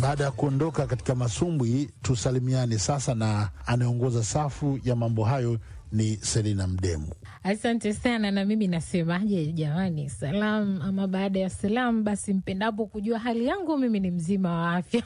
Baada ya kuondoka katika masumbwi, tusalimiane sasa, na anayeongoza safu ya mambo hayo ni Selina Mdemu. Asante sana. Na mimi nasemaje jamani, salam ama baada ya salam, basi mpendapo kujua hali yangu, mimi ni mzima wa afya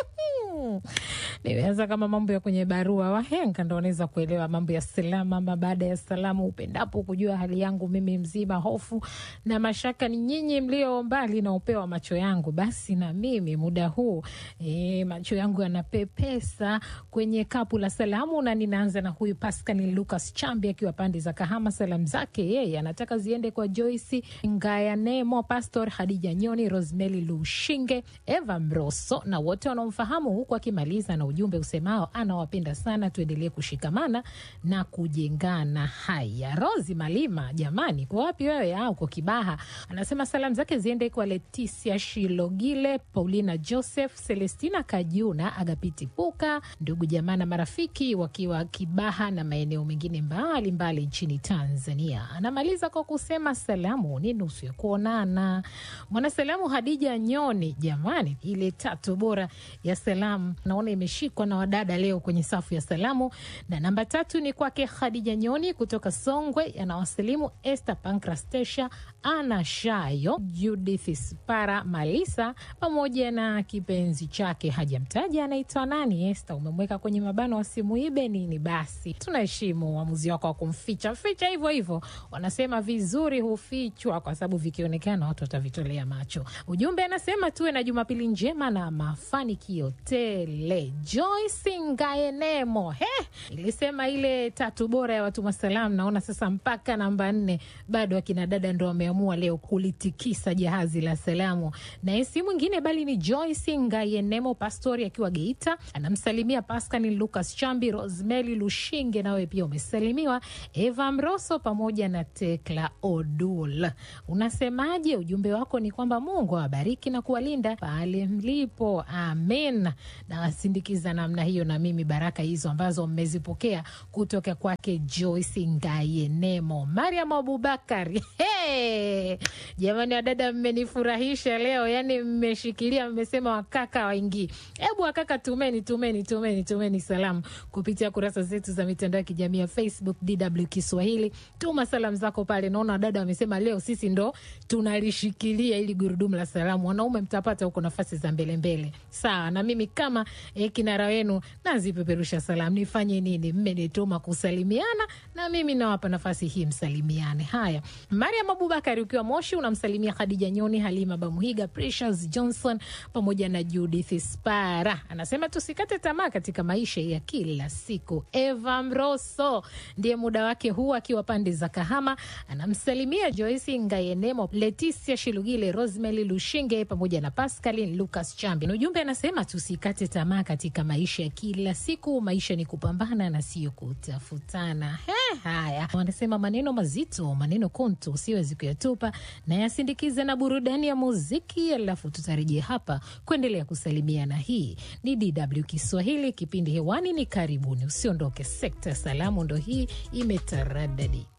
nimeanza kama mambo ya kwenye barua, wahenga ndo wanaweza kuelewa mambo ya salamu ama baada ya salamu. Upendapo kujua hali yangu mimi mzima, hofu na mashaka ni nyinyi mlio mbali na upeo wa macho yangu. Basi na mimi muda huu e, macho yangu yanapepesa kwenye kapu la salamu, na ninaanza na huyu Pascal Lucas Chambi akiwa pande za Kahama. Salamu zake yeye anataka ziende kwa Joyce Ngayanemo, Pastor Hadija Nyoni, Rosemary Lushinge, Eva Mroso na wote wanaomfahamu, huku akimaliza na ujumbe usemao anawapenda sana, tuendelee kushikamana na kujengana. Haya, Rosi Malima, jamani, kwa wapi wewe? Au kwa Kibaha? Anasema salamu zake ziende kwa Leticia Shilogile, Paulina Joseph, Celestina Kajuna, Agapiti Puka, ndugu jamaa na marafiki wakiwa Kibaha na maeneo mengine mbalimbali nchini Tanzania. Anamaliza kwa kusema salamu ni nusu ya kuonana. Mwanasalamu Hadija Nyoni, jamani, ile tatu bora ya salamu naona imeshikwa na wadada leo kwenye safu ya salamu, na namba tatu ni kwake Khadija Nyoni kutoka Songwe. Anawasalimu Esther Pankrastesha, Ana Shayo, Judith Spara Malisa pamoja na kipenzi chake hajamtaja anaitwa nani. Esther, umemweka kwenye mabano wasimuibe nini? Basi tunaheshimu uamuzi wako wa kumficha ficha hivyo hivyo. Wanasema vizuri hufichwa kwa sababu vikionekana watu watavitolea macho. Ujumbe anasema tuwe na Jumapili njema na mafanikio tele. Joyce Ngaenemo, he, ilisema ile tatu bora ya watuma salamu. Naona sasa mpaka namba nne bado akina dada ndo wameamua leo kulitikisa jahazi la salamu, na si mwingine bali ni Joyce Ngayenemo Pastori akiwa Geita, anamsalimia Pascal Lucas Chambi, Rosemary Lushinge, nawe pia umesalimiwa, Eva Mroso pamoja na Tekla Odul. Unasemaje? Ujumbe wako ni kwamba Mungu awabariki na kuwalinda pale mlipo, amen. Nawasindikiza namna hiyo na mimi baraka hizo ambazo mmezipokea kutoka kwake Joyce Ngayenemo. Mariam Abubakari, hey! Jamani wadada, mmenifurahisha leo, yani mmeshikilia, mmesema wakaka waingii. Hebu wakaka, tumeni tumeni tumeni tumeni salamu kupitia kurasa zetu za mitandao ya kijamii ya Facebook DW Kiswahili. Tuma salamu zako pale. Naona wadada wamesema leo sisi ndo tunalishikilia ili gurudumu la salamu. Wanaume mtapata huko nafasi za mbele mbele, sawa. Na mimi kama eh, kinara wenu nazipeperusha salamu. Nifanye nini? Mmenituma kusalimiana na mimi nawapa nafasi hii, msalimiane. Haya, Mariam Abubakari ukiwa Moshi unamsalimia Khadija Nyoni, Halima Bamuhiga, Precious Johnson pamoja na Judith Spara. Anasema tusikate tamaa katika maisha ya kila siku. Eva Mroso ndiye muda wake huu akiwa pande za Kahama, anamsalimia Joyce Ngayenemo, Leticia Shilugile, Rosemary Lushinge pamoja na Pascaline Lucas Chambi. Na ujumbe anasema tusikate tamaa katika maisha ya kila siku. Maisha ni kupambana na sio kutafutana. He, haya wanasema maneno mazito, maneno kontu usiwezi kuyatupa, na yasindikize na burudani ya muziki, alafu tutarejea hapa kuendelea kusalimiana. Hii ni DW Kiswahili, kipindi hewani ni karibuni. Usiondoke, sekta ya salamu ndo hii imetaradadi.